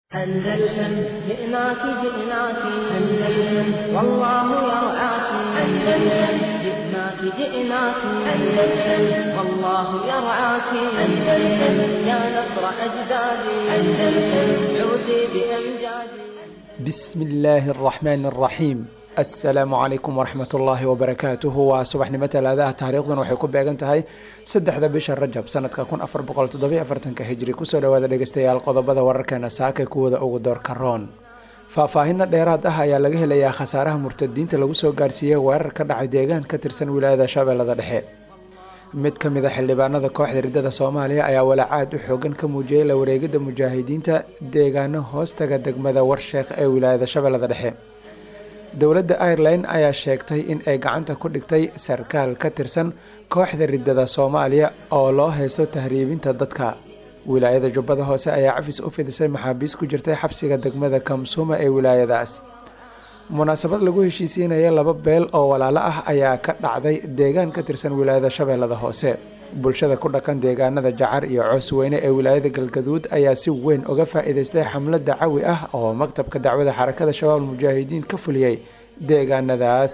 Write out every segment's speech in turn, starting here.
أندلسن جئناك جئناك أندلسن والله يرعاك أندلسن جئناك جئناك أندلسن والله يرعاك أندلسن يا نصر أجدادي أندلسن عودي بأمجادي بسم illaahi araxmaan araxiim assalaamu calaykum waraxmat ullaahi wabarakaatuhu waa subaxnimo talaadaha taariikhduna waxay ku beegan tahay saddexda bisha rajab sanadka kun afar boqol toddobiyo afartanka hijri kusoo dhawaada dhegeystayaal qodobada wararkeena saaka kuwada ugu doorka roon faahfaahino dheeraad ah ayaa laga helayaa khasaaraha murtadiinta lagu soo gaarsiiyey weerar ka dhacay deegaan ka tirsan wilaayada shabeellada dhexe mid ka mid a xildhibaanada kooxda riddada soomaaliya ayaa walaacaad u xoogan ka muujiyey la wareegidda mujaahidiinta deegaano hoostaga degmada warsheekh ee wilaayada shabeellada dhexe dowladda irelan ayaa sheegtay in ay gacanta ku dhigtay sarkaal ka tirsan kooxda riddada soomaaliya oo loo haysto tahriibinta dadka wilaayada jubbada hoose ayaa cafis u fidisay maxaabiis ku jirtay xabsiga degmada kamsuuma ee wilaayadaas munaasabad lagu heshiisiinaya laba beel oo walaalo ah ayaa ka dhacday deegaan ka tirsan wilaayada shabeellada hoose bulshada ku dhaqan deegaanada jacar iyo coosweyne ee wilaayada galgaduud ayaa si weyn uga faa-iideystay xamlad dacawi ah oo maktabka dacwada xarakada shabaab mujaahidiin ka fuliyey deegaanadaas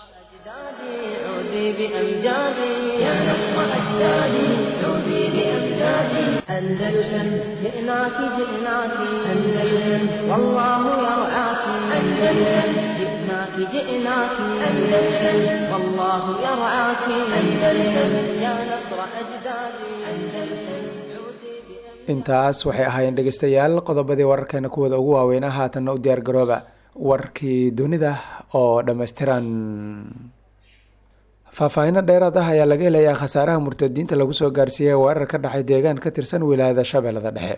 عودي بأمجادي يا نصر أجدادي عودي بأمجادي أندلسن جئناك جئناك أندلسن والله يرعاك أندلسن جئناك جئناك أندلسن والله يرعاك أندلسن يا نصر أجدادي أندلسن عودي بأمجادي intaas waxay ahaayeen dhegeystayaal qodobadii wararkeena kuwada ugu waaweynaa haatanna u diyaar garooba warkii dunida oo dhammaystiran faahfaahino dheeraad ah ayaa laga helayaa khasaaraha murtadiinta lagu soo gaarsiiyey weerar ka dhacay deegaan ka tirsan wilaayada shabeellada dhexe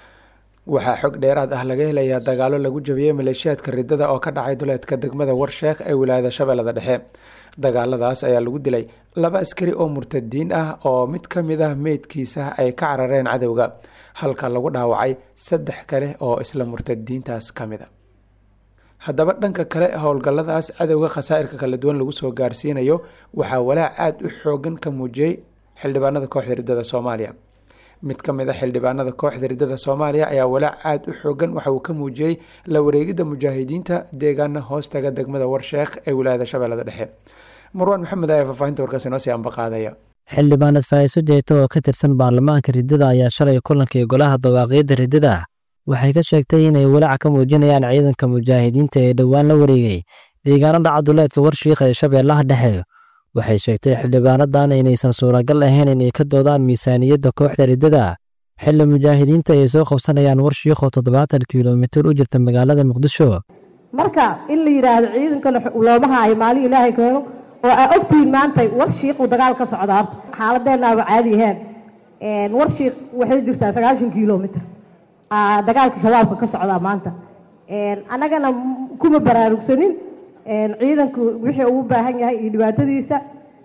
waxaa xog dheeraad ah laga helayaa dagaalo lagu jabiyey maleeshiyaadka riddada oo ka dhacay duleedka degmada warsheekh ee wilaayada shabeellada dhexe dagaaladaas ayaa lagu dilay laba askari oo murtadiin ah oo mid ka mid ah meydkiisa ay ka carareen cadowga halka lagu dhaawacay saddex kale oo isla murtadiintaas ka mid a haddaba dhanka kale howlgalladaas cadowga khasaa'irka kala duwan lagu soo gaarsiinayo waxaa walaac aada u xoogan ka muujiyey xildhibaanada kooxda riddada soomaaliya mid ka mid a xildhibaanada kooxda riddada soomaaliya ayaa walaac aada u xoogan waxa uu ka muujiyey la wareegidda mujaahidiinta deegaana hoostaga degmada warsheekh ee wilaayada shabeellada dhexe marwaan maxamed ayaa faahfaahinta warkaasi noo sii ambaqaadaya xildhibaanad faa'iiso jeeto oo ka tirsan baarlamaanka riddada ayaa shalay kulankii golaha dawaaqiidda riddada waxay ka sheegtay inay walaac ka muujinayaan ciidanka mujaahidiinta ee dhowaan la wareegay deegaanada caduleedka warshiikha ee shabeellaha dhexe waxay sheegtay xildhibaanadan inaysan suuragal ahayn inay ka doodaan miisaaniyadda kooxda riddada xilli mujaahidiinta ay soo qabsanayaan warshiikho toddobaatan kilomitir u jirta magaalada muqdisho marka in la yidhaahdo ciidankana looma haayo maalin ilaahay keeno oo aa ogtihiin maanta war shiiquu dagaal ka socda horta xaaladeennaaba caadi ahayn war shiiq waxay jirtaa sagaashan kilomitr dagaalka shabaabka ka socdaa maanta annagana kuma baraarugsanin ciidanku wixii ugu baahan yahay iyo dhibaatadiisa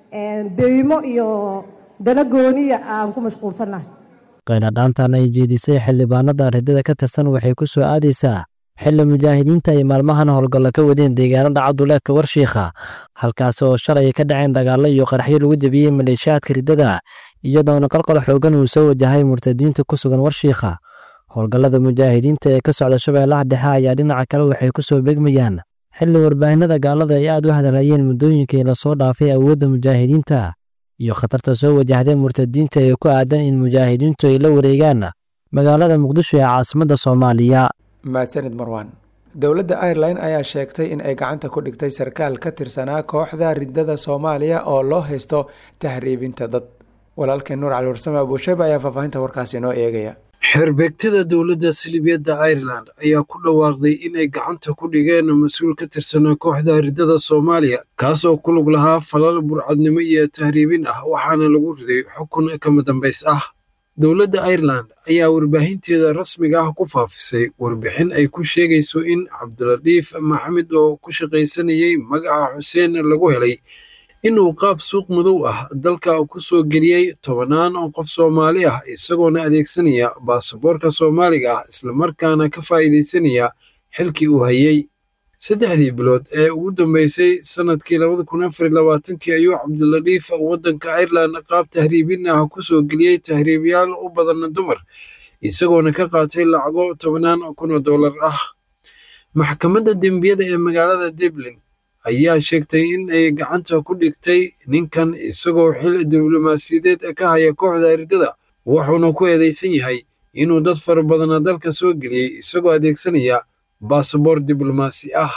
deymo iyo dana gooniya aan ku mashquulsannahay qaynadhaantan ay jeedisay xildhibaanada riddada ka tirsan waxay ku soo aadaysaa xilli mujaahidiinta ay maalmahan howlgallo ka wadeen deegaanada cabduleedka warshiikha halkaasi oo shalay ka dhaceen dagaallo iyo qaraxyo lagu jebiyey maleeshiyaadka riddada iyadoona qalqal xoogan uu soo wajahay murtadiinta ku sugan warshiikha howlgallada mujaahidiinta ee ka socda shabeellaha dhexe ayaa dhinaca kale waxay ku soo beegmayaan xilli warbaahinada gaalada ay aad u hadalhayeen muddooyinkii lasoo dhaafay awoodda mujaahidiinta iyo khatarta soo wajahday murtadiinta ee ku aadan in mujaahidiintu ay la wareegaan magaalada muqdisho ee caasimadda soomaaliya mahadsanid marwaan dowladda irelan ayaa sheegtay in ay gacanta ku dhigtay sarkaal ka tirsanaa kooxda riddada soomaaliya oo loo haysto tahriibinta dad walaalkeen nuur cali warsame abuushayba ayaa faahfaahinta warkaasi inoo eegaya xeerbeegtada dowladda silibiyadda ireland ayaa ku dhawaaqday inay gacanta ku dhigeen mas-uul ka tirsanaa kooxda riddada soomaaliya kaas oo ku lug lahaa falal burcadnimo iyo tahriibin ah waxaana lagu riday xukun kama dambays ah dowladda ireland ayaa warbaahinteeda rasmiga ah ku faafisay warbixin ay ku sheegayso in cabdiladhiif maxamed oo ku shaqaysanayay magaca xuseen lagu helay inuu qaab suuq madow ah dalka ku soo geliyey tobannaan oo qof soomaali ah isagoona adeegsanaya baasaboorka soomaaliga ah islamarkaana ka faa'iidaysanaya xilkii uu hayey saddexdii bilood ee ugu dambeysay sannadkii labada kun afar labaatankii ayuu cabdiladhiif waddanka ireland qaab tahriibin ah ku soo geliyey tahriibayaal u badan dumar isagoona ka qaatay lacago tobnaan kun oo dollar ah maxkamadda dembiyada ee magaalada dublin ayaa sheegtay in ay gacanta ku dhigtay ninkan isagoo xil diblomaasiyadeed ka haya kooxda ardada wuxuuna ku eedeysan yahay inuu dad fara badana dalka soo geliyey isagoo adeegsanaya basaboor diblomaasi ah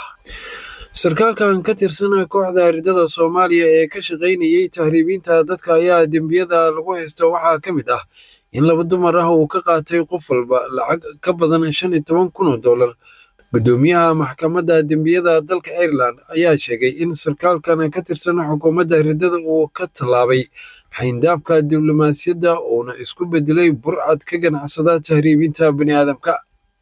sarkaalkan ka tirsan kooxda ardada soomaaliya ee ka shaqaynayey tahriibinta dadka ayaa dembiyada lagu haysta waxaa ka mid ah in laba dumar ah uu ka qaatay qof walba lacag ka badan shan iyo toban kun oo dollar guddoomiyaha maxkamadda dembiyada dalka ireland ayaa sheegay in sarkaalkan ka tirsan xukuumadda ridada uu ka tallaabay xayndaabka diblomaasiyadda uuna isku bedelay burcad ka ganacsada tahriibinta baniaadamka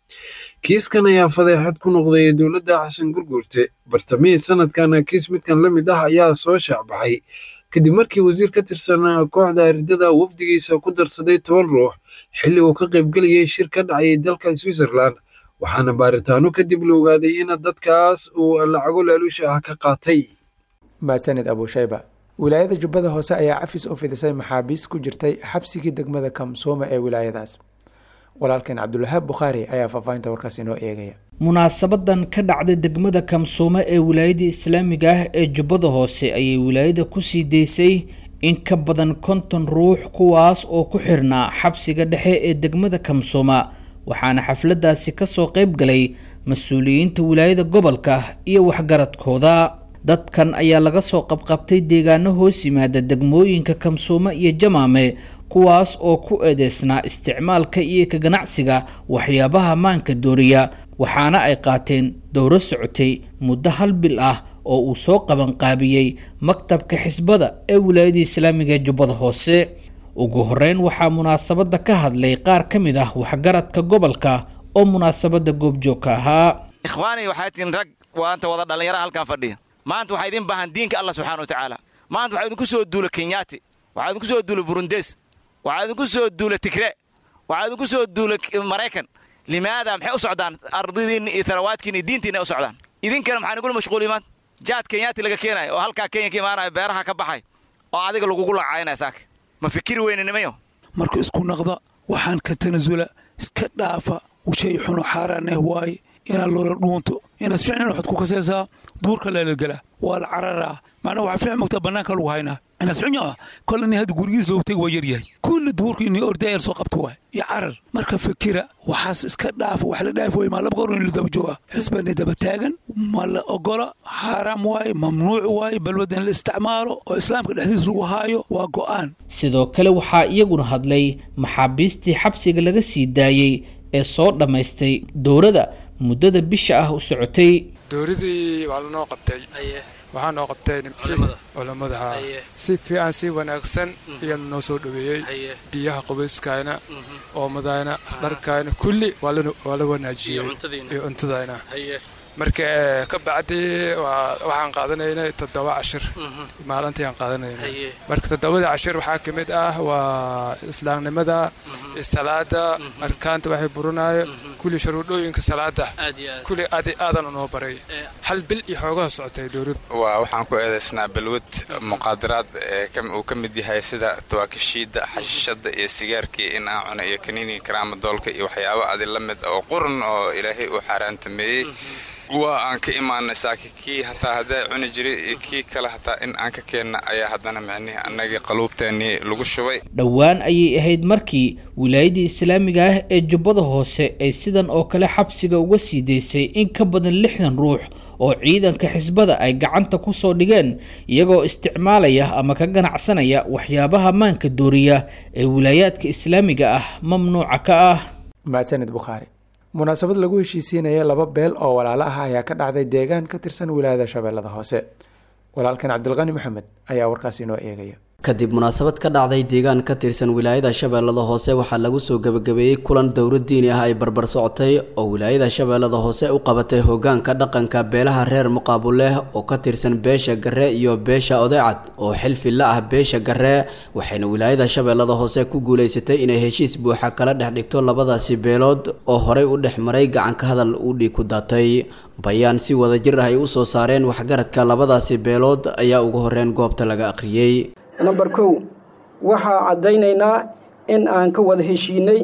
kiiskan ayaa fadeexad ku noqday dowladda xasan gurguurte bartamihii sanadkan kiis midkan la mid ah ayaa soo shaacbaxay kadib markii wasiir ka tirsan kooxda ridada wafdigiisa ku darsaday toban ruux xilli uu ka qaybgelayay shir ka dhacayay dalka switzerland waxaana baaritaano kadib la ogaaday in dadkaas uu lacago laaluusha ah ka qaatay mahadsanid abuushayba wilaayada jubbada hoose ayaa cafis u fidisay maxaabiis ku jirtay xabsigii degmada kamsooma ee wilaayadaas walaalkeen cabdulwahaab bukhaari ayaa faahfaahinta warkaas inoo eegaya munaasabadan ka dhacday degmada kamsoome ee wilaayada islaamiga ah ee jubbada hoose ayay wilaayada kusii daysay in ka badan konton ruux kuwaas oo ku xirnaa xabsiga dhexe ee degmada kamsooma waxaana xafladaasi kasoo qayb galay mas-uuliyiinta wilaayada gobolka iyo waxgaradkooda dadkan ayaa laga soo qabqabtay deegaano hoos yimaada degmooyinka kamsoome iyo jamaame kuwaas oo ku eedeysnaa isticmaalka iyo ka ganacsiga waxyaabaha maanka dooriya waxaana ay qaateen dowro socotay muddo hal bil ah oo uu soo qabanqaabiyey maktabka xisbada ee wilaayada islaamiga ee jubbada hoose ugu horeyn waxaa munaasabada ka hadlay qaar ka mid ah waxgaradka gobolka oo munaasabada goobjoogka ahaa ikhwaani waxay tihiin rag waanta wada dhallinyara halkan fadhiya maanta waxaa idin baahan diinka allah subxana wa tacaala maanta waxaa idinku soo duula kenyaati waxaa idinku soo duula burundes waxaa idinku soo duula tigre waxaa idinku soo duula maraykan limaada maxay u socdaan ardidiinna iyo tarawaadkiina iyo diintiina u socdaan idinkana maxaa nigula mashquul imaan jaad kenyaati laga keenayo oo halkaa kenya ka imaanayo beeraha ka baxay oo adiga lagugu lacaynaya saaka ma fikiri weyne nimayo marka isku naqda waxaan ka tanasula iska dhaafa shay xuno xaaraaneh waaye inaad loola dhuunto inaad ficnan waxaad ku kasaysaa duurka leelagala waa la cararaa macnaa waxaa fiic mogtaa bannaanka lagu haynaa inaad ficnyo ah kol ini hadda gurigiis loogu tegi waa yaryahay kulli duurka inii ordayar soo qabta waay iyo carar marka fikira waxaas iska dhaafa wax la dhaafi waay maa laba goor in la daba jooga xisbani daba taagan ma la ogola xaaraam waaye mamnuuc waaye balwad in la isticmaalo oo islaamka dhexdiis lagu haayo waa go'aan sidoo kale waxaa iyaguna hadlay maxaabiistii xabsiga laga sii daayey ee soo dhammaystay dowrada muddada bisha ah u socotay dowradii waa lanoo qabtay waxaa noo qabtay culamadaha si fiican si wanaagsan ayaa noo soo dhoweeyey biyaha qubayskayna oomadayna dharkayna kulli waa la wanaajiyey iyo cuntadayna marka ka bacdi waxaan qaadanaynay toddoba cashir maalintii aan qaadanaynay marka toddobada cashir waxaa ka mid ah waa islaamnimada salaada arkaanta waxay burinayo kulli shuruudhooyinka salaada kulli aadi aadan unoo baray hal bil iyo xoogaha socotay dowladda waa waxaan ku eedaysnaa balwad muqaadaraad uu ka mid yahay sida tawaakishiida xashishada iyo sigaarkii in aan cuno iyo kaniiniga karaama doolka iyo waxyaabo adi la mid oo qurun oo ilaahay uu xaaraantameeyey waa aan ka imaanay saaki kii hataa haddaa cuni jiray iyo kii kale hataa in aan ka keenna ayaa haddana micnihii annagii qaluubteennii lagu shubay dhowaan ayay ahayd markii wilaayadii islaamiga ah ee jubbada hoose ay sidan oo kale xabsiga uga sii daysay in ka badan lixdan ruux oo ciidanka xisbada ay gacanta ku soo dhigeen iyagoo isticmaalaya ama ka ganacsanaya waxyaabaha maanka dooriya ee wilaayaadka islaamiga ah mamnuuca ka ah mahadsanid bukhaari munaasabad lagu heshiisiinaya laba beel oo walaalo ah ayaa ka dhacday deegaan ka tirsan wilaayada shabeellada hoose walaalkan cabdilqani maxamed ayaa warkaasi inoo eegaya kadib munaasabad ka dhacday deegaan ka tirsan wilaayada shabeellada hoose waxaa lagu soo gebagabeeyey kulan dowro diini ah ay barbar socotay oo wilaayada shabeellada hoose u qabatay hogaanka dhaqanka beelaha reer muqaabuleh oo ka tirsan beesha garre iyo beesha odeecad oo xilfi la ah beesha garre waxayna wilaayada shabeellada hoose ku guulaysatay inay heshiis buuxa kala dhex dhigto labadaasi beelood oo horey u dhex maray gacanka hadal uu dhiig ku daatay bayaan si wadajir ah ay u soo saareen waxgaradka labadaasi beelood ayaa ugu horreyn goobta laga akhriyey namber kow waxaa caddaynaynaa in aan ka wada heshiinay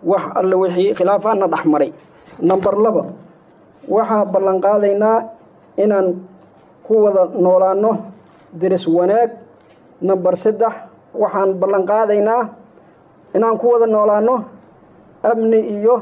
wax alle wixii khilaafaadna dhex maray namber laba waxaa ballanqaadaynaa inaan ku wada noolaanno diris wanaag namber saddex waxaan ballanqaadaynaa inaan ku wada noolaanno amni iyo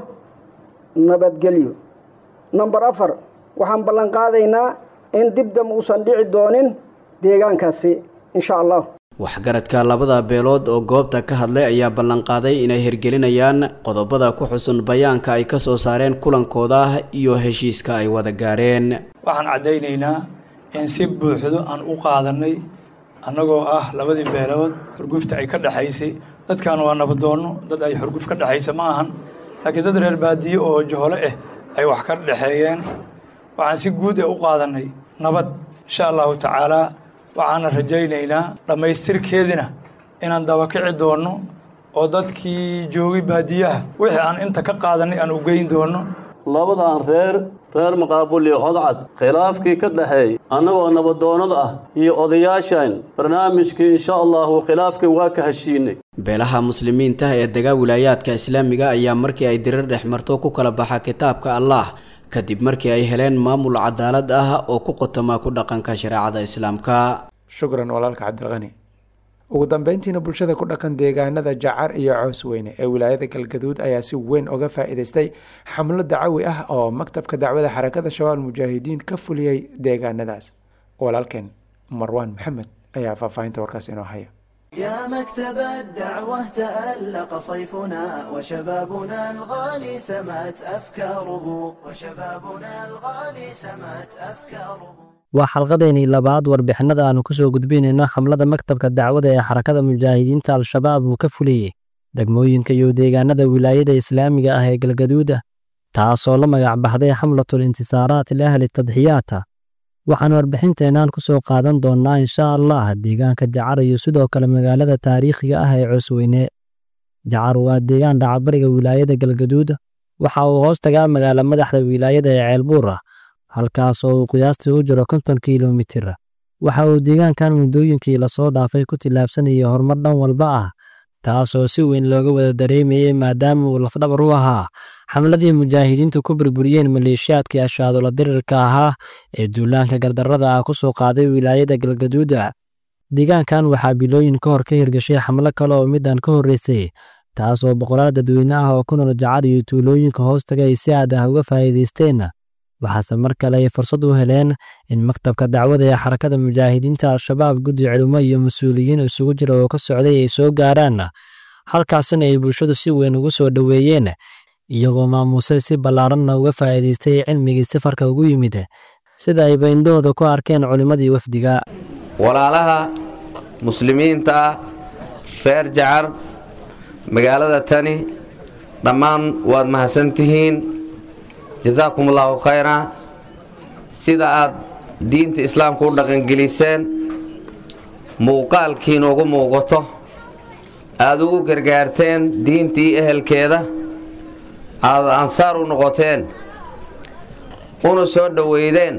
nabadgelyo namber afar waxaan ballanqaadaynaa in dibdam uusan dhici doonin deegaankaasi insha allah waxgaradka labada beelood oo goobta ka hadlay ayaa ballanqaaday inay hirgelinayaan qodobada ku xusun bayaanka ay ka soo saareen kulankooda iyo heshiiska ay wada gaareen waxaan caddaynaynaa in si buuxdo aan u qaadanay annagoo ah labadii beelood xurgufta ay ka dhexaysay dadkan waa nabadoonno dad ay xurguf ka dhexaysa ma ahan laakiin dad reer baadiye oo johole ah ay wax ka dhexeeyeen waxaan si guud ee u qaadanay nabad insha allahu tacaalaa waxaana rajaynaynaa dhammaystirkeedina inaan dabakici doonno oo dadkii joogay baadiyaha wixii aan inta ka qaadanay aan u geyn doonno labadan reer reer maqaabul iyo hodcad khilaafkii ka dhexeey annagoo nabadoonnada ah iyo odayaashan barnaamijkii insha allahu khilaafkii waa ka heshiinay beelaha muslimiinta ee degaa wilaayaadka islaamiga ayaa markii ay dirir dhex marto ku kala baxa kitaabka allah kadib markii ay heleen maamul cadaalad ah oo ku qotoma ku dhaqanka shareecada islaamka shukran walaalka cabdilqani ugu dambeyntiina bulshada ku dhaqan deegaanada jacar iyo coos weyne ee wilaayada galgaduud ayaa si weyn uga faa-iideystay xamlo dacawi ah oo maktabka dacwada xarakada shabaab mujaahidiin ka fuliyey deegaanadaas walaalkeen marwaan maxamed ayaa faahfaahinta warkaas inoo haya يا مكتب الدعوة تألق صيفنا وشبابنا الغالي سمت أفكاره وشبابنا الغالي سمت أفكاره waa xalqadeennii labaad warbixinada aanu ku soo gudbinayno xamlada maktabka dacwada ee xarakada mujaahidiinta al-shabaab uu ka fuliyey degmooyinka iyo deegaanada wilaayada islaamiga ah ee galgaduuda taasoo la magac baxday xamlatul intisaaraat liahli tadxiyaata waxaan warbixinteennan ku soo qaadan doonnaa insha allah deegaanka jacar iyo sidoo kale magaalada taariikhiga ah ee coosweyne jacar waa deegaan dhacabariga wilaayada galgaduud waxa uu hoos tagaa magaala madaxda wilaayada ee ceelbuura halkaasoo uu qiyaastii u jiro konton kilomitir waxa uu deegaankan muddooyinkii lasoo dhaafay ku tillaabsanayay horumar dhan walba ah taasoo si weyn looga wada dareemayey maadaama uu lafdhabar u ahaa xamladii mujaahidiintu ku burburiyeen maleeshiyaadkii ashaadola dirirka ahaa ee duulaanka gardarrada ah ku soo qaaday wilaayada galgaduuda deegaankan waxaa bilooyin ka hor ka hirgashay xamlo kale oo midaan ka horreysay taasoo boqolaal dadweyne ah oo ku nool jacar iyo tuulooyinka hoostaga ay si aad ah uga faa'iidaysteen waxaase mar kale ay fursad u heleen in maktabka dacwada ee xarakada mujaahidiinta al-shabaab guddi culimo iyo mas-uuliyiin isugu jira oo ka socday ay soo gaaraan halkaasina ay bulshadu si weyn ugu soo dhoweeyeen iyagoo maamuusay si ballaaranna uga faa'iidaystay cilmigii safarka ugu yimid sida ay bayndhahooda ku arkeen culimmadii wafdiga walaalaha muslimiinta ah reer jacar magaalada tani dhammaan waad mahadsantihiin jasaakum allaahu khayra sida aad diinta islaamka u dhaqangeliseen muuqaalkiina ugu muuqato aad ugu gargaarteen diintii ehelkeeda aad ansaar u noqoteen una soo dhoweydeen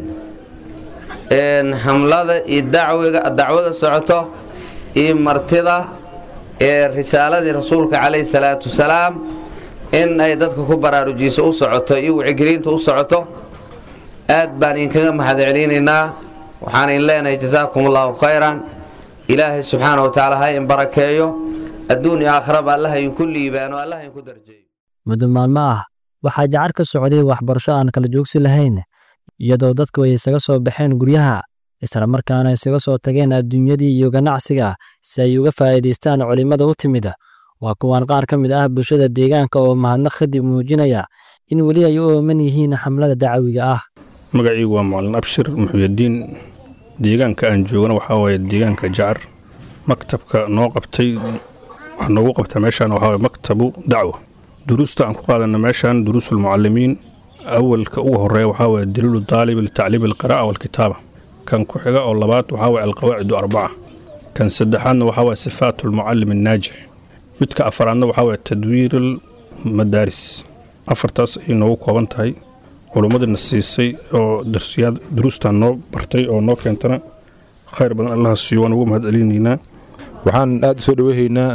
xamlada iyo dacwada socoto iyo martida ee risaaladii rasuulka calayhi salaatu wasalaam in ay dadka ku baraarujiso u socoto iyo wicigelinta u socoto aad baan idinkaga mahad celinaynaa waxaan idin leenahay jasaakum allaahu khayran ilaahay subxaana wa tacaala ha in barakeeyo adduun iyo aakhiraba allaha idinku liibaano allaha idinku darjeeyo muddo maalmo ah waxaa jacar ka socday waxbarasho aan kala joogsi lahayn iyadoo dadku ay isaga soo baxeen guryaha islamarkaana isaga soo tageen adduunyadii iyo ganacsiga si ay uga faa'iidaystaan culimmada u timid waa kuwaan qaar ka mid ah bulshada deegaanka oo mahadnaq kadib muujinaya in weli ay u ooman yihiin xamlada dacawiga ah magacaygu waa macalin abshir muxuyadiin deegaanka aan joogana waxaa waaye deegaanka jacar maktabka noo qabtay wax noogu qabta meeshaan waxaa waaye maktabu dacwa duruusta aan ku qaadana meeshaan duruusulmucalimiin awalka ugu horeeya waxaa waaye daliilu daalib litacliim alqiraa'a waalkitaaba kan ku xiga oo labaad waxaa waaye alqawaacidu arbaca kan saddexaadna waxaa waaye sifaatu almucallim annaajix midka afaraadna waxaa waaye tadwiir almadaaris afartaas ayay noogu kooban tahay culummadina siisay oo darsiyaad duruustan noo bartay oo noo keentana khayr badan allaha siiyo waan ugu mahad celinaynaa waxaan aad u soo dhoweehaynaa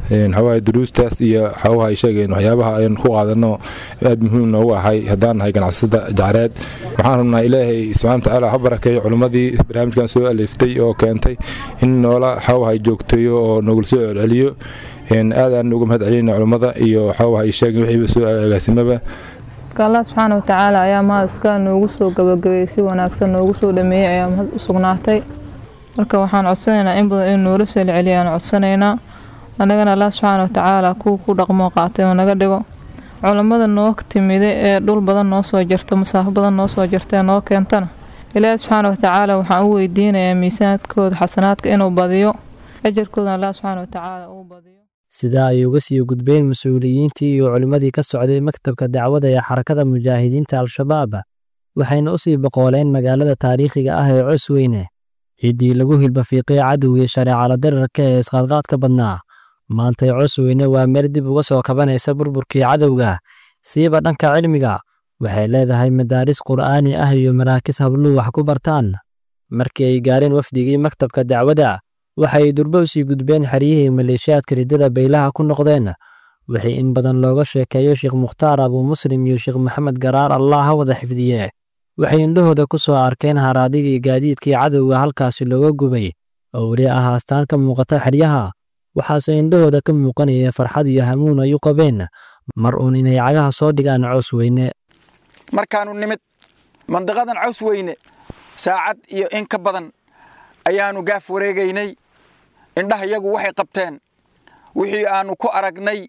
waxawaaye duruustaas iyo waxawaha ay sheegeen waxyaabaha aynu ku qaadano aad muhiim noogu ahay haddaan nahay ganacsada jacreed waxaan rabnaa ilaahay subxana watacaala ha barakeeyo culimmadii barnaamijkan soo aleeftay oo keentay in noola waxawaha joogteeyo oo nogul soo celceliyo aadaan uga mahad celinayna culimmada iyo waxawaha ay sheegeen wixiiba soo agaasimaba marka allah subxaana watacaala ayaa mahad iska noogu soo gabagabeeyey si wanaagsan noogu soo dhameeyey ayaa mahad u sugnaatay marka waxaan codsanaynaa in badan in noola soo celceliya aan codsanaynaa annagana allah subxaana watacaala kuwa ku dhaqmoo qaatay oo naga dhigo culammada noo timide ee dhul badan noo soo jirta masaafo badan noo soo jirta ee noo keentana ilaahi subxaana watacaala waxaan u weydiinayaa miisaanadkooda xasanaadka inuu badiyo ajarkoodana allah subxaana watacaala uu badiyo sidaa ay uga sii gudbeen mas-uuliyiintii iyo culimmadii ka socday maktabka dacwada ee xarakada mujaahidiinta al-shabaab waxayna u sii boqooleen magaalada taariikhiga ah ee cosweyne ciddii lagu hilbafiiqay cadowgii shareecala dirarka ee isqaadqaadka badnaa maantay cosweyne waa meel dib uga soo kabanaysa burburkii cadowga siiba dhanka cilmiga waxay leedahay madaaris qur'aani ah iyo maraakis habluhu wax ku bartaan markii ay gaareen wafdigii maktabka dacwada waxay durbo usii gudbeen xeryihii maleeshiyaadka riddada baylaha ku noqdeen wixii in badan looga sheekeeyo sheekh mukhtaar abuu muslim iyo sheekh maxamed garaar allah ha wada xifdiye waxay indhahooda ku soo arkeen haraadigii gaadiidkii cadowga halkaasi looga gubay oo weli ah astaan ka muuqata xeryaha waxaase indhahooda ka muuqanaya farxad iyo hamuun ay u qabeen mar uun inay cagaha soo dhigaan coos weyne markaannu nimid mandiqadan caws weyne saacad iyo in ka badan ayaannu gaaf wareegaynay indhaha yagu waxay qabteen wixii aannu ku aragnay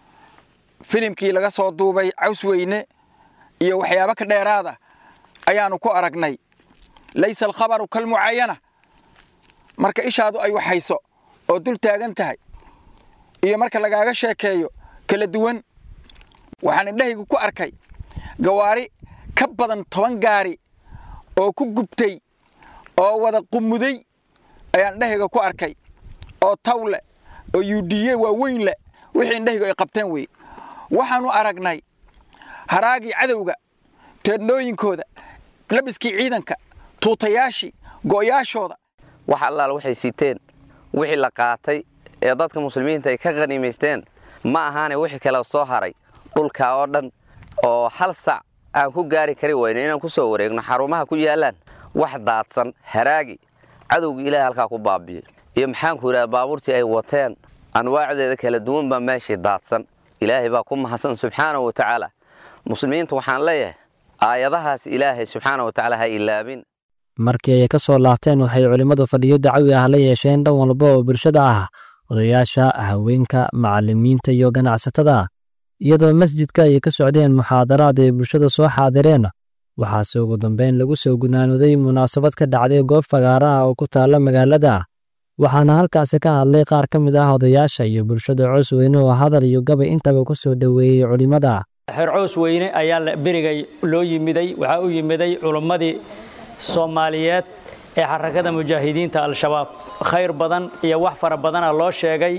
filimkii laga soo duubay caws weyne iyo waxyaabo ka dheeraada ayaannu ku aragnay laysa alkhabaru kalmucaayana marka ishaadu ay waxhayso oo dul taagan tahay iyo marka lagaaga sheekeeyo kala duwan waxaan indhahaygu ku arkay gawaari ka badan toban gaari oo ku gubtay oo wada qumuday ayaan indhahayga ku arkay oo taw leh oo yuudhiye waaweyn leh wixii indhahaygu ay qabteen weye waxaannu aragnay haraagii cadowga teedhnooyinkooda labiskii ciidanka tuutayaashii go'yaashooda wax allaal waxay siteen wixii la qaatay ee dadka muslimiinta ay ka qhaniimaysteen ma ahaane wixii kale soo haray dhulkaa oo dhan oo hal sac aan ku gaari kari wayno inaan ku soo wareegno xarumaha ku yaallaan wax daadsan haraagi cadowgii ilaahay halkaa ku baabi'ey iyo maxaanku yidhaha baabuurtii ay wateen anwaacdeeda kala duwan baa meeshii daadsan ilaahay baa ku mahadsan subxaanahu wa tacaala muslimiinta waxaan leeyahay aayadahaas ilaahay subxaana wa tacaala ha ilaabin markii ay ka soo laabteen waxay culimmadu fadhiyo dacawi ah la yeesheen dhan walba oo bulshada ah odayaasha haweenka macallimiinta iyo ganacsatada iyadoo masjidka ay ka socdeen muxaadaraad ay bulshada soo xaadireen waxaase ugu dambeyn lagu soo gunaanooday munaasabad ka dhacday goob fagaara ah oo ku taalla magaalada waxaana halkaasi ka hadlay qaar ka mid ah odayaasha iyo bulshada coos weyne oo hadal iyo gabay intaba ku soo dhoweeyey culimmada xeer coos weyne ayaa berigay loo yimiday waxaa u yimiday culimmadii soomaaliyeed ee xarakada mujaahidiinta al-shabaab khayr badan iyo wax fara badana loo sheegay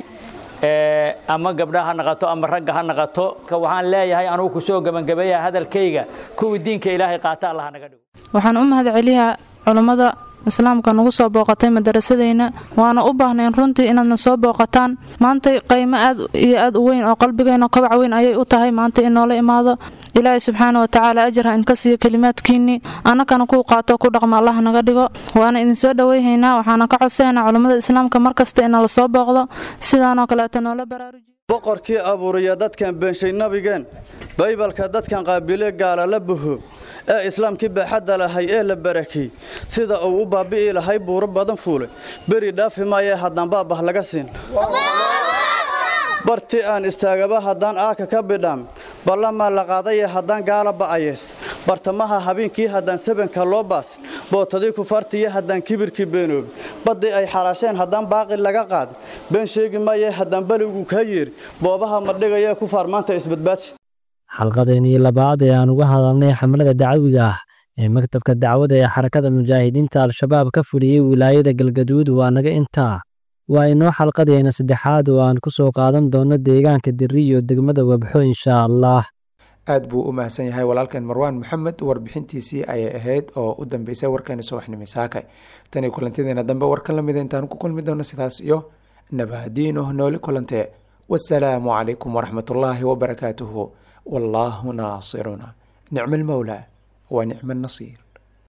ama gabdha ha naqato ama ragga ha naqato waxaan leeyahay anugu kusoo gebangabeeya hadalkayga kuwii diinka ilaahay qaata allah naga dhigo waxaan u mahad celiyaa culummada islaamka nagu soo booqatay madarasadeyna waana u baahnayn runtii inaadna soo booqataan maanta qaymo aad iyo aad u weyn oo qalbigeena kobac weyn ayay u tahay maanta in noola imaado ilaahay subxaana wa tacaala ajar ha inka siiyo kelimaadkiinnii annakana kuu qaato ku dhaqma allah naga dhigo waana idinsoo dhoweyhaynaa waxaana ka codsaynaa culummada islaamka mar kasta inala soo booqdo sidaanoo kaleeto noola baraarujiyo boqorkii abuuriya dadkan beenshay nabigeen baybalka dadkan qaabile gaala la buho ee islaamkii baaxadda lahay ee la barakay sida uu u baabi'i lahay buuro badan fuule beri dhaafi maayee haddaan baabah laga siin barti aan istaagaba haddaan aaka ka bidhaam ballamaa la qaadaya haddaan gaala ba'ayees bartamaha habeenkii haddaan sabanka loo baas bootadii kufaartiyo haddaan kibirkii beenoobi baddii ay xaraasheen haddaan baaqi laga qaada been sheegi maayee haddaan beligu kaa yeeri boobaha madhigayee ku faarmaanta isbadbaaji xalqadeenii labaad ee aan uga hadalnay xamlada dacawiga ah ee maktabka dacwada ee xarakada mujaahidiinta al-shabaab ka fuliyey wilaayada galgaduud waa naga intaa waa inoo xalqadeena saddexaad oo aan ku soo qaadan doono deegaanka diri iyo degmada wabxo inshaa allah aad buu u mahadsan yahay walaalkan marwaan maxamed warbixintiisii ayay ahayd oo u dambeysay warkeeni subaxnimo saakay tanii kulantideena dambe warka lamida intaan ku kulmi doono sidaas iyo nabahadiino nooli kulantee wasalaamu calaykum waraxmat ullaahi wabarakaatuhu wallaahu naasiruna nicma almowlaa wa nicma annasiir